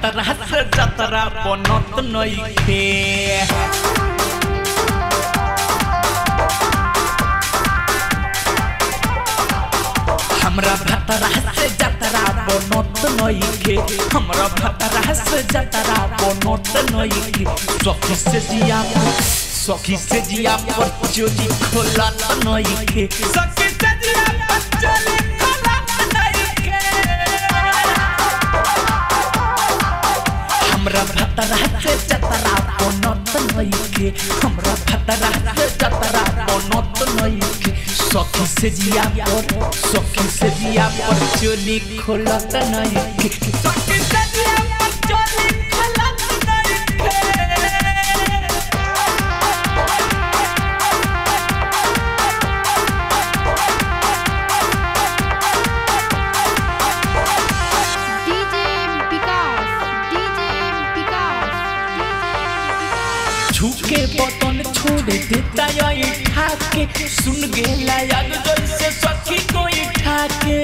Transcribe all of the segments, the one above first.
भतरा से जतरा बनत नइखे हमरा भतरा से जतरा बनत नइखे हमरा भतरा से जतरा बनत नइखे सखी से जिया सखी से जिया पर चोली खोलत नइखे सखी से जिया पर चोली खोलत नइखे हमरा भतरा से जतरा बनत नइखे हमरा भतरा से जतरा बनत नइखे सखी से जिया पर सखी से जिया पर चोली खोलत नइखे सखी से जिया पर चोली खोलत नइखे DJ Vikas, DJ Vikas, झुके बटन छोड़ देता ये ठाके सुन गेला याद जैसे सखी कोई ठाके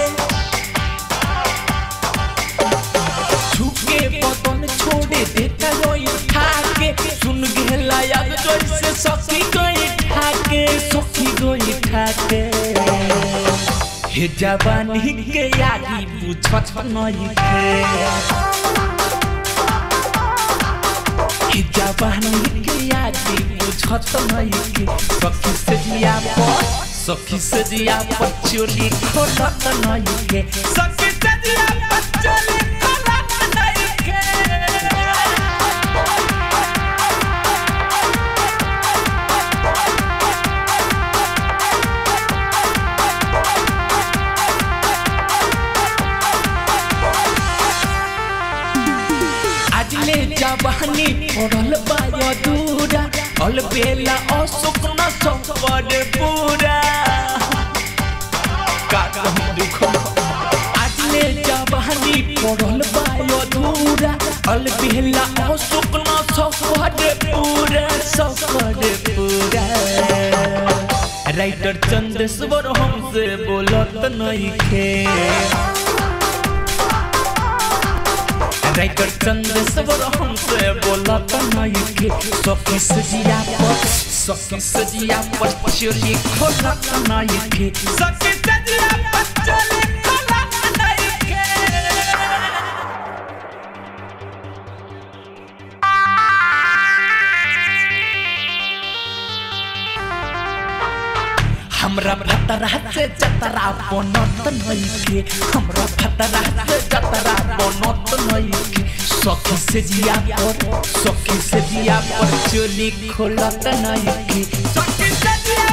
झुके बटन छोड़ देता ये ठाके सुन गेला याद जैसे सखी कोई ठाके सखी कोई ठाके हे जवानी के यादी बुझत नहीं थे कि जवानी के यादी बुझत नहीं कि सखी से जिया पर सखी से जिया पर चोली खोलत नहीं के सखी से जिया पर चोली खोलत नहीं के आजले जवानी पड़ल बाय दूरा अलबेला अशोक न संपर पूरा का कहूं दुख आजले जवानी पड़ल बाय दूरा अलबेला अशोक न संपर पूरा संपर पूरा राइटर चंद्रेश्वर हमसे बोलत नहीं खे राइटर चंद्रेश्वर हमसे बोलत नहीं के सखी से जिया पर सखी से जिया पर चोली खोलत नहीं के सखी से जिया पर चोली खोलत नहीं के हमरा भतरा से जतरा बनत नइखे हमरा भतरा से जतरा बनत नइखे सखी से जिया पर सखी से जिया पर चोली खोलत नइखे सखी से जिया